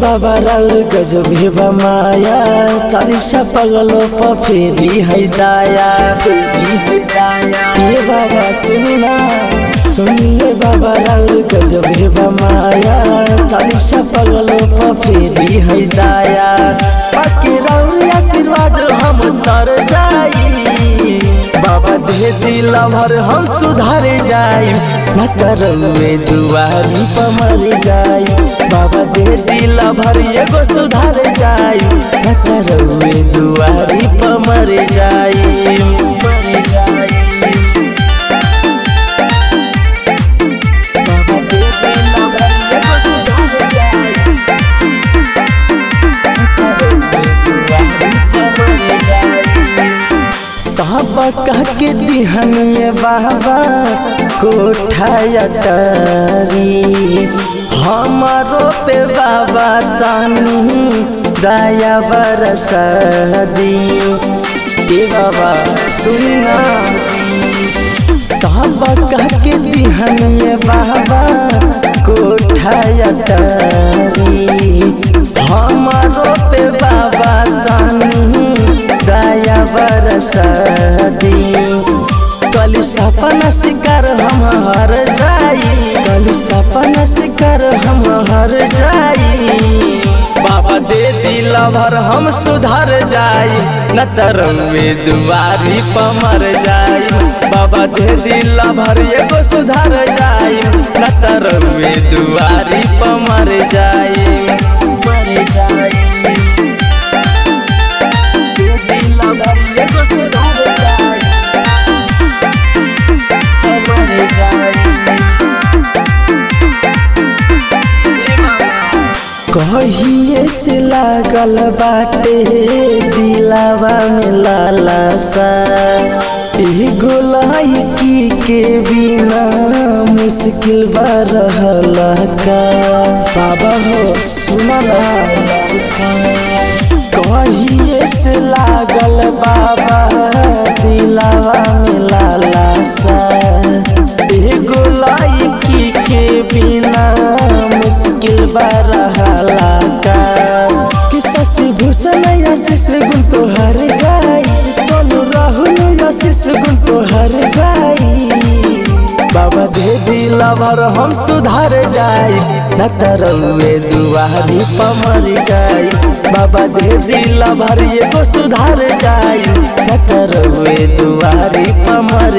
बाबा राउर गजब हेबा माया चालीसा पगलो प फेरी है दाया फेरी है दाया ये बाबा सुनना सुनिए बाबा राउर गजब हेबा माया चालीसा पगलो प फेरी है दाया बाकी राउर आशीर्वाद हम तर जाई बाबा दे दिल भर हम सुधार जाई न करवे दुआरी पर मर जाई बाबा दे दिल भर एगो सुधार जाई न करवे दुआरी पर मर जाई मर जाई बाबा दे दिल भर एगो सुधार जाई साहबा कह के दिहनिए बाबा कोठाया तारी हमारो पे बाबा तानी दया बरसा दी ए बाबा सुनना साहबा कह के दिहनिए बाबा कोठाया तारी हमारो पे बाबा तानी दया बरसा दी कल सपना शिकार हम हर जाई कल सपना शिकार हम हर जाई बाबा दे दिल भर हम सुधर जाई न तरवे दुआरी पमर जाई बाबा दे दिल भर एगो सुधर जाई न तरवे दुआरी पमर जाई मर जाई दे दिल भर एगो सुधर जाई पमर जाई कहिए से लागल बाटे दिलावा में लालासा एगो लड़की के बिना मुश्किल बा रहल का बाबा हो सुनला कहिए से लागल बाबा दिलावा में लालासा एगो लड़की के बिना मुश्किल बा रहला का कि शशि भूषण आशीष गुण तोहर गाई सोनू राहुल आशीष गुण तोहर गाई बाबा दे दिल भर हम सुधार जाई न तरवे दुआरी पमर जाई बाबा दे दिल भर एगो सुधार जाई न तरवे दुआरी पमर